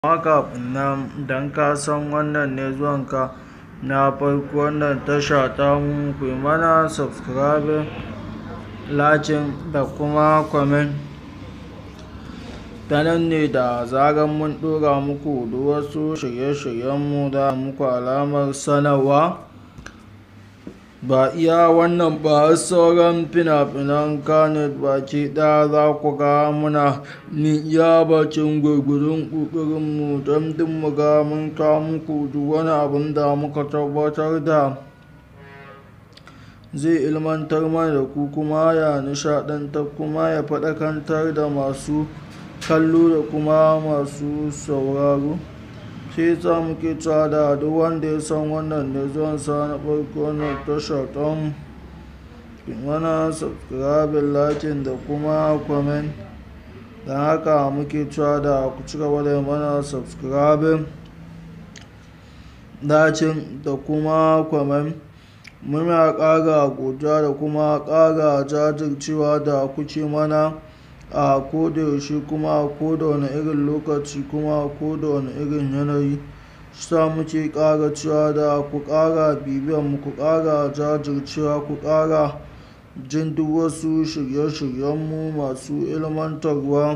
amma kafin nan idan ka san wannan ne zuwanka na farko wannan tasha ta mu ku yi mana subscribing lakin da kuma comment ta nan ne da zarar mun ɗora muku duk wasu shirye-shiryenmu da muku alamar sanarwa ba iya wannan ba sauran fina-finan kanet baki ɗaya za ku ga muna ni iya bacin gurgurun ƙoƙarinmu don duk mu ga mun kawo muku duk wani abin da muka tabbatar da zai ilmantar mana da ku kuma ya nishaɗantar kuma ya faɗakantar da masu kallo da kuma masu sauraro sai sa muke cewa da duk wanda ya san wannan ne zuwan sa na farko na tasha ɗan mana subscribe lakin da kuma comment don haka muke cewa da ku ci gaba da mana subscribe lakin da kuma comment muna ƙara godiya da kuma ƙara jajircewa da kuke mana a kodayaushe kuma a koda wani irin lokaci kuma a koda wani irin yanayi sa muke ƙara cewa da ku ƙara bibiyan mu ku ƙara jajircewa ku ƙara jin duk wasu shirye-shiryenmu masu ilmantarwa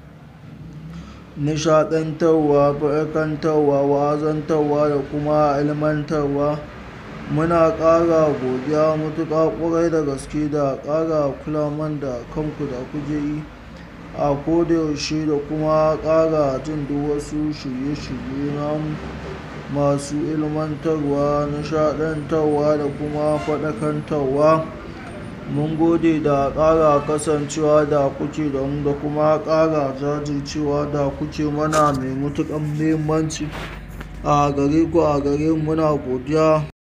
nishaɗantarwa faɗakantarwa wa'azantarwa da kuma ilmantarwa muna ƙara godiya matuƙa ƙwarai da gaske da ƙara kula man da kanku da kuke yi a kodayaushe da kuma ƙara jin duk wasu shirye-shirye namu masu ilmantarwa nishaɗantarwa da kuma faɗakantarwa mun gode da ƙara kasancewa da kuke da mu da kuma ƙara jajircewa da kuke mana mai matuƙan muhimmanci a gare ku a gare mu muna godiya